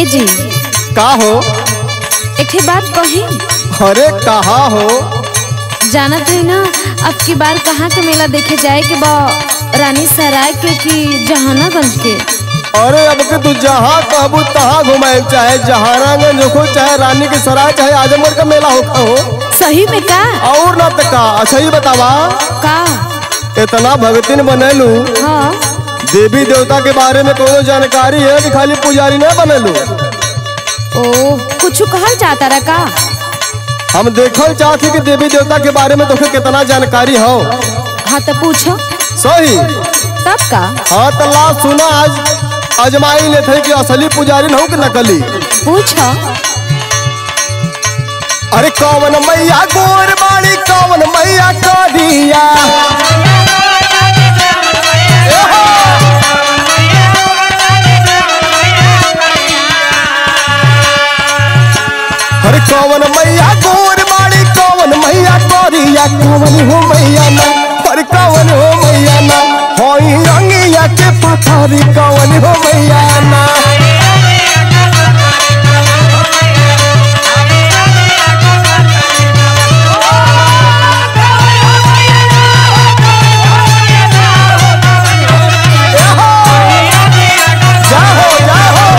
जी का हो एक ठे बात कही अरे कहा हो जानत है ना अब की बार कहाँ के मेला देखे जाए के बा रानी सराय के कि जहानागंज के अरे अब के तू जहाँ कहबू तहाँ घुमाए चाहे जहानागंज हो चाहे रानी के सराय चाहे आजमगढ़ का मेला हो हो सही में का और ना तो का अच्छा ही बतावा का इतना भगतिन बनेलू हाँ देवी देवता के बारे में कोनो जानकारी है कि खाली पुजारी न बनेलू ओ कुछ कहल चाहता रहा का हम देखल चाहते कि देवी देवता के बारे में तोके कितना जानकारी हो हाँ तो पूछो सही तब का हाँ तो ला सुना आज अजमाई ले थे कि असली पुजारी न हो कि नकली पूछो अरे कौन मैया गोर बाड़ी कौन मैया करिया अरे कौन मैया गोर बाड़ी कौन मैया करिया कौन हो मैया ना अरे कौन हो मैया ना होई रंगिया के पथरी कौन हो मैया ना जाहो जाहो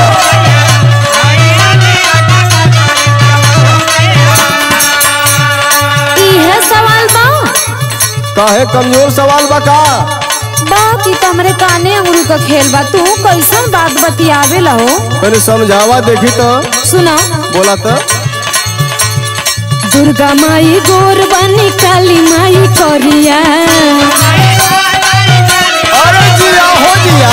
इहे सवाल बा काहे कमजोर सवाल बा का बात ई तो हमरे काने अंगुरी का खेल बा तू कैसन बात बतियावे ला हो पहले समझावा देखी तो सुना बोला तो दुर्गा माई गोर बनी काली माई करिया अरे जिया हो जिया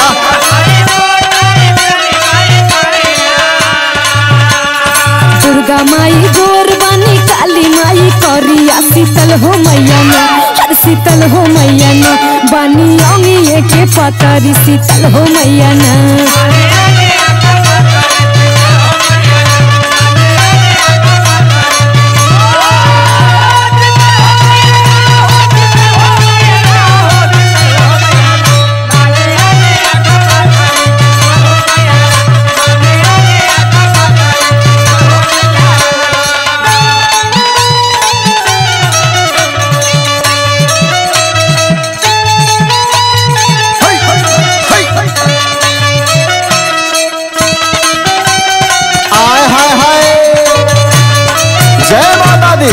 दुर्गा माई गोर बनी काली माई करिया शीतल हो मैया ना हर शीतल हो मैया ना बनी अंगिए के पतरी शीतल हो मैया ना हाय, हाय, हाय। आय हाय हाय जय माता दी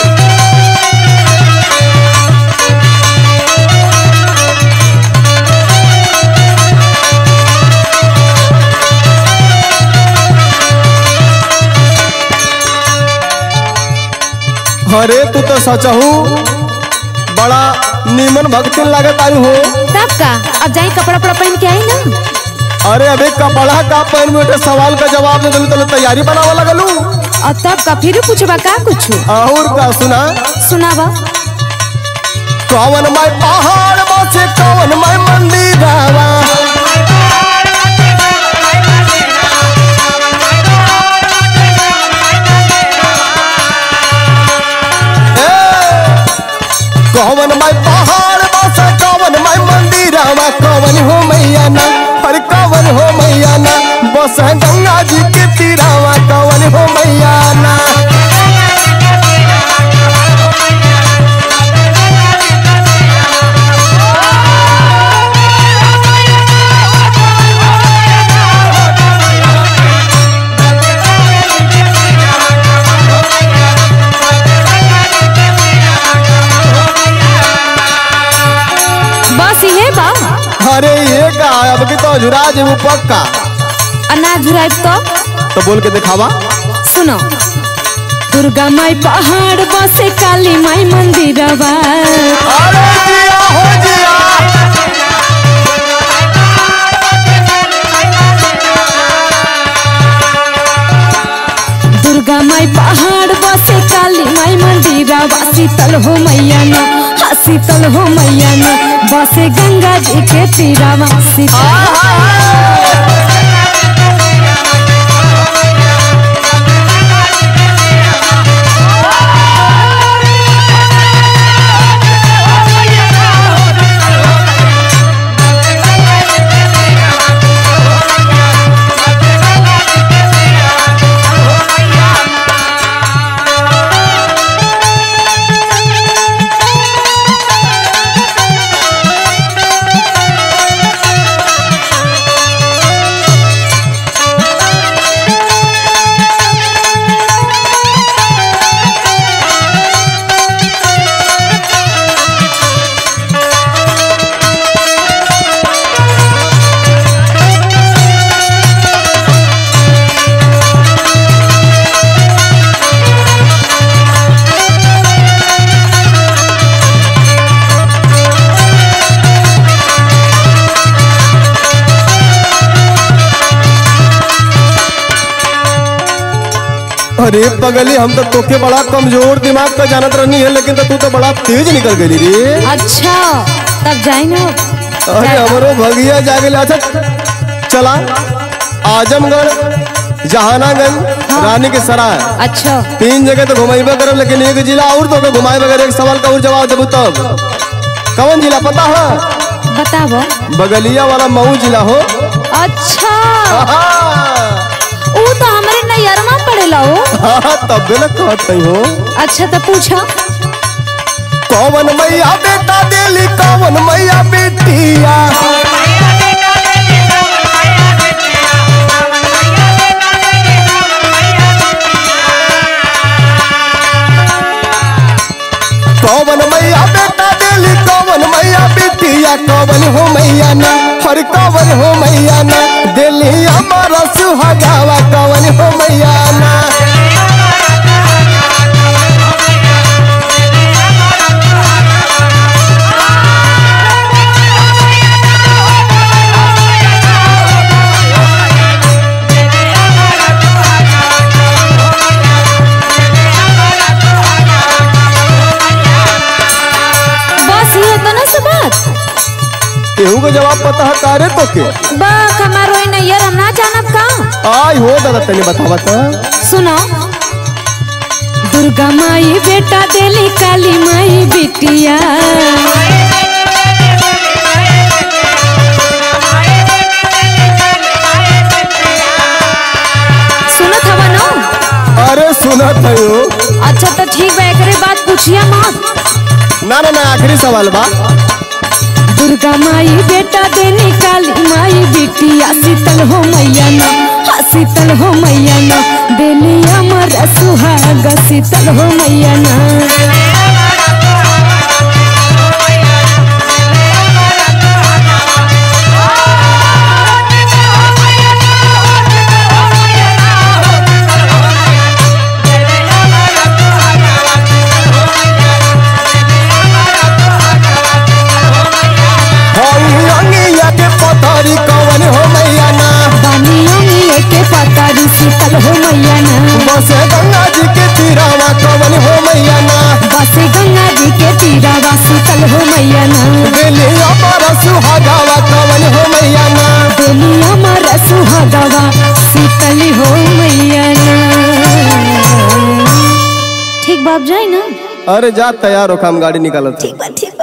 अरे तू तो सचहू बड़ा नीमन भक्ति लागत आई हो तब का अब जाई कपड़ा उपड़ा पहन के आई ना अरे अबे कपड़ा का पहन में उठे सवाल का जवाब दे दिलू तो तैयारी बनावा लगलू और तब का फिर पूछबा का कुछ और का सुना सुनावा कौन मैं पहाड़ बसे कौन मैं मंदिर आवा कौन मैं पहाड़ बसे कौन मैं मंदिर आवा कौन हो मैया ना अरे कौन हो मैया ना बस गंगा जी के तीरावा कौन हो मैया ना बस ये बा अरे ये का अब की तो झुरा जेबू पक्का अनाज झुराइब तो तो बोल के दिखावा सुनो दुर्गा माई पहाड़ बसे काली माई मंदिरवा अरे जिया हो जिया दुर्गा माई पहाड़ बसे काली माई मंदिरवा शीतल हो मैया ना हाँ शीतल हो मैया ना बसे गंगा जी के तीरावा शीतल अरे पगली हम तो तोके बड़ा कमजोर दिमाग का जानत रहनी है लेकिन तो तू तो बड़ा तेज निकल गई रे अच्छा तब जाए ना अरे हमरो भगिया जागे अच्छा चला आजमगढ़ जहानागंज रानी के सराय अच्छा तीन जगह तो घुमाइबे करब लेकिन एक जिला और तो के घुमाए बगैर एक सवाल का और जवाब देबू तब कौन जिला पता है बताबो बगलिया वाला मऊ जिला हो अच्छा आहा, ऊ तो हमारे नैयरमा पड़ेला हो हाँ, तब ना कहत नहीं हो अच्छा तो पूछो कौन मैया बेटा देली कौन मैया बेटिया कौन मैया बेटा देली कौन मैया बेटिया कौन हो मैया ना हर कौन हो मैया ना दिल्ली हमारा सुहागावा कौन हो मैया ना बस ये तो ना से बात केहू के जवाब पता है तारे तो के बा हमारो ई नैयर हम ना जानब का आई हो दादा तने बतावा तो सुनो दुर्गा माई बेटा देली काली माई बिटिया सुनत हवा ना अरे सुनत है हो अच्छा तो ठीक बा एकरे बात पूछिया मत ना ना ना आखिरी सवाल बा दुर्गा माई बेटा देनी काली माई बिटिया शीतल हो मैया ना हाँ शीतल हो मैया ना देली अमर सुहाग शीतल हो मैया ना हई अंगिया के पथरी कवन हो मैया ना बानियों में के पतारी शीतल हो मैया ना बसे गंगा जी के तीरावा कवन हो मैया ना बसे गंगा जी के तीरावा शीतल हो मैया ना दिल्ली हमारा सुहागावा कवन हो मैया ना देली अमर सुहागवा शीतल हो मैया ना ठीक बाप जाए ना अरे जा तैयार हो हम गाड़ी निकालत ठीक बा ठीक